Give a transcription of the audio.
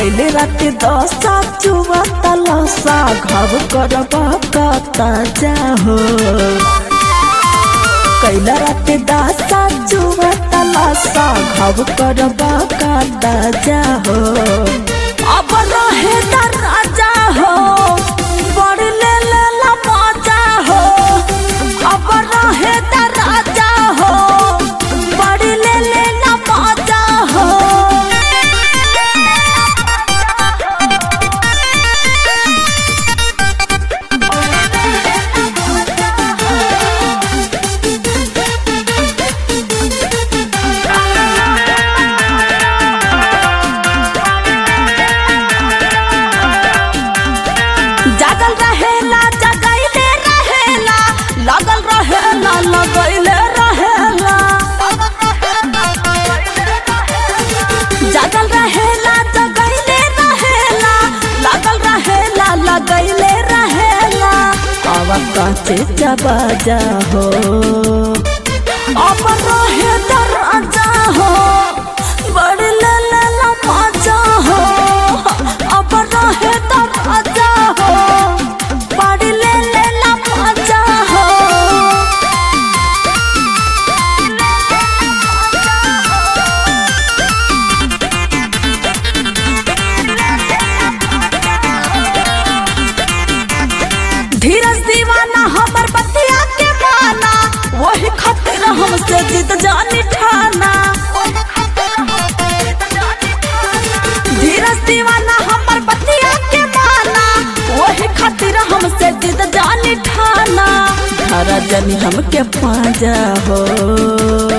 कैले रात दशा चुआ तलसा घाव करबा कता जाहो कैला रात दशा चुआ तलसा घाव करबा कता जाहो अब रहे दराजा हो बड़ ले ले ला मजा हो अब रहे दराजा हो बड़ ले ले ला मजा हो जागल रहेला जगैले रहेला लगल रहेला लगैले रहेला जागल रहेला जगैले रहेला लगल रहेला लगैले रहेला अब काचे चबाजा हो अब रहे दरजा हो बड़ ले ले ला मजा हो अब रहे दरजा हो बड़ ले ले ला मजा हो धीरज दीवाना हमर बतिया के माना वही खातिर हमसे जिद जानी ठाना धीरज दीवाना हमर बतिया के माना वही खातिर हमसे जिद जानी ठाना धरा जनी हमके पाजा हो